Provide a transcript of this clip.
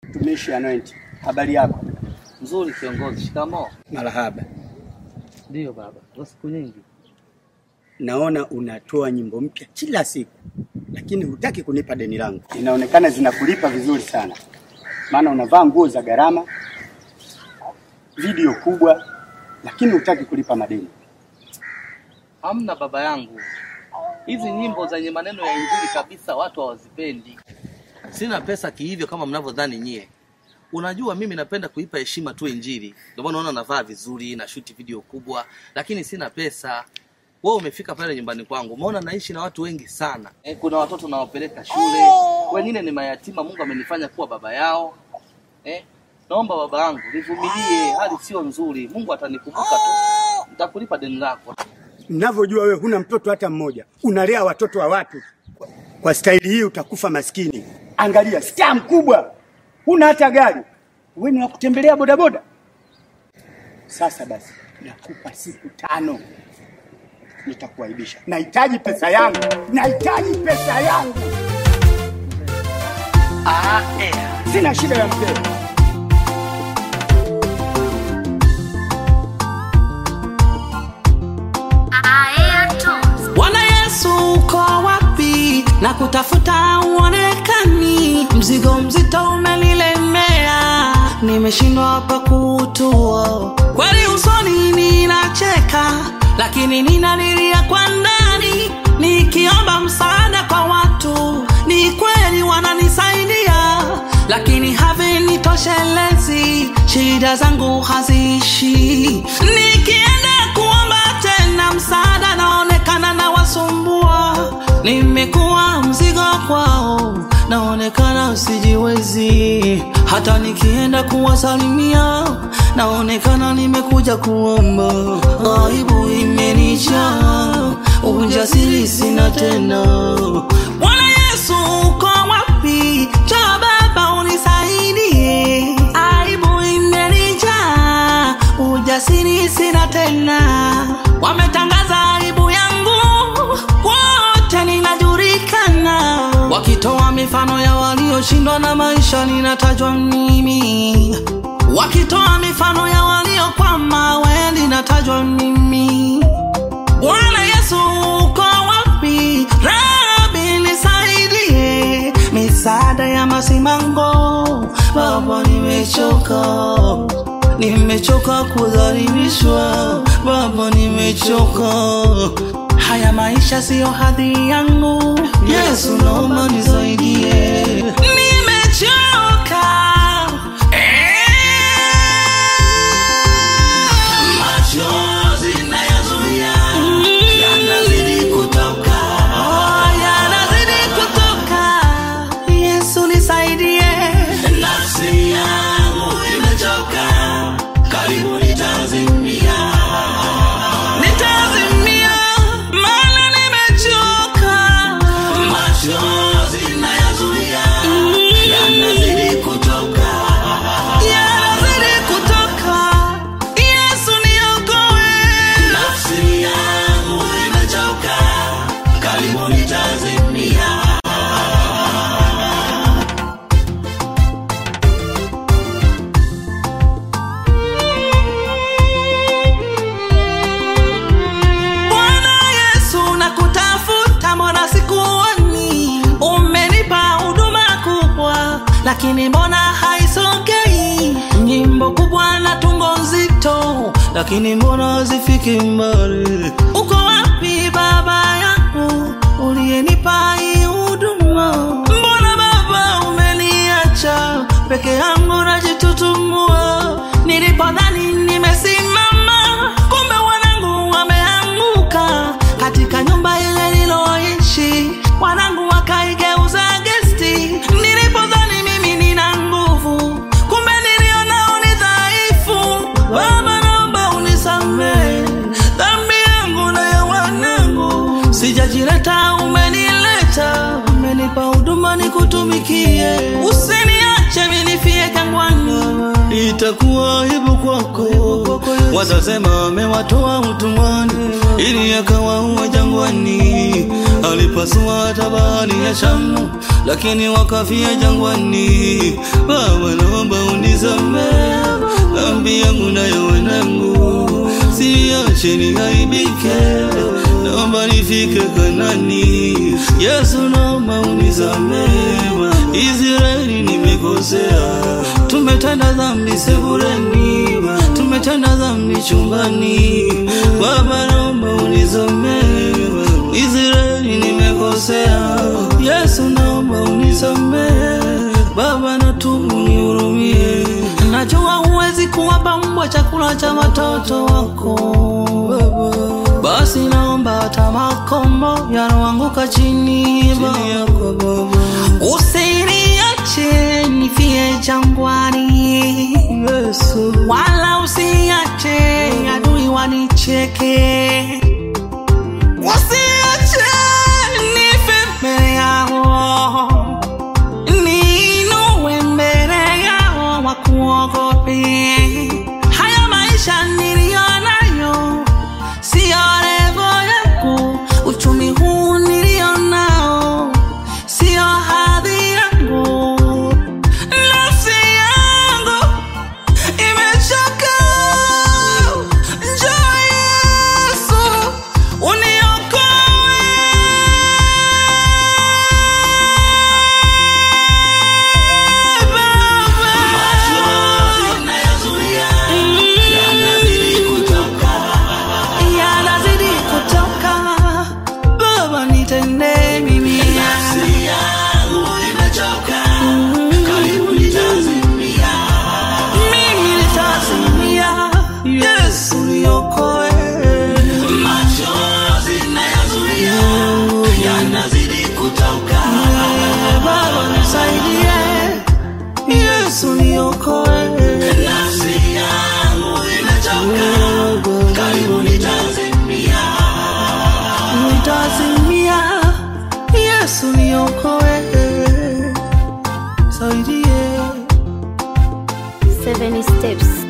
Mtumishi Anointi, habari yako? Nzuri kiongozi. Shikamoo. Marahaba. Ndiyo baba, kwa siku nyingi. Naona unatoa nyimbo mpya kila siku, lakini hutaki kunipa deni langu. Inaonekana zinakulipa vizuri sana, maana unavaa nguo za gharama, video kubwa, lakini hutaki kulipa madeni. Hamna baba yangu, hizi nyimbo zenye maneno ya injili kabisa watu hawazipendi. Sina pesa kihivyo kama mnavyodhani nyie. Unajua mimi napenda kuipa heshima tu injili, ndio maana unaona navaa vizuri na shuti video kubwa, lakini sina pesa. Wewe umefika pale nyumbani kwangu, umeona naishi na watu wengi sana eh, kuna watoto nawapeleka shule, wengine ni mayatima. Mungu amenifanya kuwa baba yao eh. Naomba baba yangu nivumilie, hali sio nzuri. Mungu atanikumbuka tu, nitakulipa deni lako. Mnavyojua wewe huna mtoto hata mmoja, unalea watoto wa watu. Kwa staili hii utakufa maskini. Angalia, staa mkubwa, huna hata gari, wewe ni wa kutembelea bodaboda. Sasa basi, nakupa siku tano, nitakuaibisha. Nahitaji pesa yangu, nahitaji pesa yangu. Ah, eh, sina shida ya mzee. Bwana Yesu uko wapi? Na kutafuta uonekani, mzigo mzito umenilemea, nimeshindwa hapa kuutua. Kweli usoni ninacheka, lakini ninalilia kwa ndani, nikiomba msaada kwa watu. Ni kweli wananisaidia, lakini havinitoshelezi, shida zangu haziishi. Nikienda kuomba tena msaada, naonekana na wasumbua, nimekuwa mzigo kwao, naonekana sijiwezi. Hata nikienda kuwasalimia, naonekana nimekuja kuomba, aibu imenijaa, ujasiri sina tena. Bwana Yesu uko wapi? Njoo Baba unisaidie, aibu imenijaa, ujasiri sina tena. Wametangaza aibu yangu, wote ninajulikana, wakitoa mifano ya walioshindwa na maisha, ninatajwa mimi, wakitoa mifano ya waliokwama, we ninatajwa mimi. Bwana Yesu uko wapi? Rabi nisaidie, misaada ya masimango. Baba nimechoka, nimechoka kudhalilishwa. Baba nimechoka, haya maisha siyo hadhi yangu. Yesu naomba nisaidie, nimechoka machozi nayazuia yanazidi kutoka yanazidi kutoka yesu nisaidie nafsi yangu imechoka karibu nitazimia nitazimia maana nimechoka machozi nayazuia yanazidi kutoka yanazidi kutoka yesu niokoe nafsi yangu imechoka karibu nitazimia Bwana Yesu nakutafuta, mbona sikuoni? Umenipa huduma kubwa, lakini mbona haisogei? Nyimbo kubwa na tungo nzito, lakini mbona hazifiki mbali? Uko wapi Baba yangu uliyenipa hii huduma? Mbona Baba umeniacha peke yangu najitutumua? Nilipodhani nimesimama, kumbe wanangu wameanguka katika nyumba ile niloishi, wanangu wakaigeuza gesti. Nilipodhani mimi nina nguvu, kumbe nilionao ni dhaifu. Baba, naomba unisamehe dhambi yangu na ya wanangu, sijajileta, umenileta, umenipa huduma nikutumikie, usiniache minifie jangwani itakuwa aibu kwako. Watasema amewatoa utumwani ili akawaua jangwani. Alipasua hata bahari ya Shamu, lakini wakafia jangwani. Baba, unisamehe dhambi yangu na ya wanangu, siache niaibike, naomba nifike Kanani. Yesu, naomba unisamehe, Israeli nimekosea, tumetenda dhambi sebuleni, tumetenda dhambi chumbani, Baba naomba unisamehe, Israeli nimekosea, Yesu naomba unisamehe, Baba natubu nihurumie. Najua huwezi kuwapa mbwa chakula cha watoto wako Baba, basi naomba hata makombo yanaanguka chini chini Baba. yako Baba, Usiniache nifie jangwani, Yesu wala usiache adui wanicheke. Usiache nife mbele yao, niinue mbele yao wakuogope. Haya maisha niliyo nayo siyo levo yangu, uchumi huu nilio nao siyo hadhi yangu, nafsi yangu imechoka. Njoo Yesu uniokoe. yanazidi kutoka baba nitende mimi mimi nitazimia yesu niokoe baba nisaidie yesu niokoe nitazimia yesu niokoe saidie Seven steps.